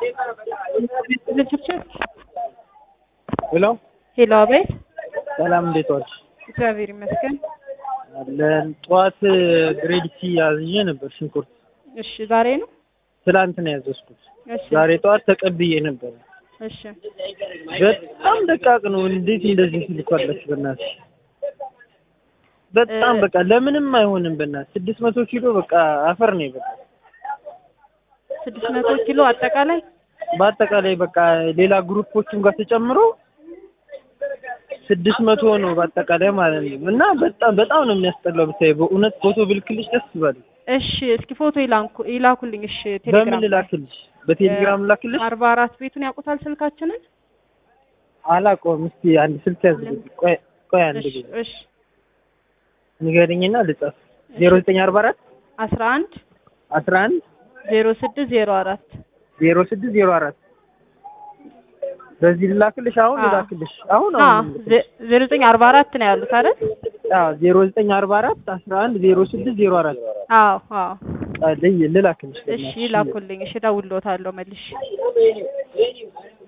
ሄሎ ሄሎ፣ አቤት። ሰላም፣ እንዴት ዋልሽ? እግዚአብሔር ይመስገን። አለን። ጠዋት ግሬድ ሲ አዝዤ ነበር ሽንኩርት። እሺ፣ ዛሬ ነው? ትላንት ነው ያዘዝኩት። እሺ፣ ዛሬ ጠዋት ተቀብዬ ነበር። እሺ። በጣም ደቃቅ ነው። እንዴት እንደዚህ ትልኳለች? በእናትሽ በጣም በቃ ለምንም አይሆንም። በእናትሽ ስድስት መቶ ኪሎ በቃ አፈር ነው በቃ ስድስት መቶ ኪሎ አጠቃላይ በአጠቃላይ በቃ ሌላ ግሩፖችም ጋር ተጨምሮ ስድስት መቶ ነው በአጠቃላይ ማለት ነው። እና በጣም በጣም ነው የሚያስጠላው። ብታይ በእውነት ፎቶ ብልክልሽ ደስ ይላል። እሺ፣ እስኪ ፎቶ ይላኩ ይላኩልኝ። እሺ፣ በምን ቴሌግራም ልላክልሽ? በቴሌግራም ልላክልሽ? አርባ አራት ቤቱን ያውቁታል ስልካችንን? አላውቀውም። እስቲ አንድ ስልክ ያዝልኝ። ቆይ ቆይ አንድ እሺ፣ ጊዜ እሺ። ንገረኝና ልጻፍ። ዜሮ ዘጠኝ አርባ አራት አስራ አንድ አስራ አንድ ዜሮ ስድስት ዜሮ አራት ዜሮ ስድስት ዜሮ አራት በዚህ ልላክልሽ? አሁን አዎ። ልላክልሽ? አሁን አ አሁን ዜሮ ዘጠኝ አርባ አራት ነው ያሉት አይደል? አዎ ዜሮ ዘጠኝ አርባ አራት አስራ አንድ ዜሮ ስድስት ዜሮ አራት አዎ፣ አዎ። ልላክልሽ? እሺ፣ ይላኩልኝ። እሺ፣ እደውልልዎታለሁ መልሼ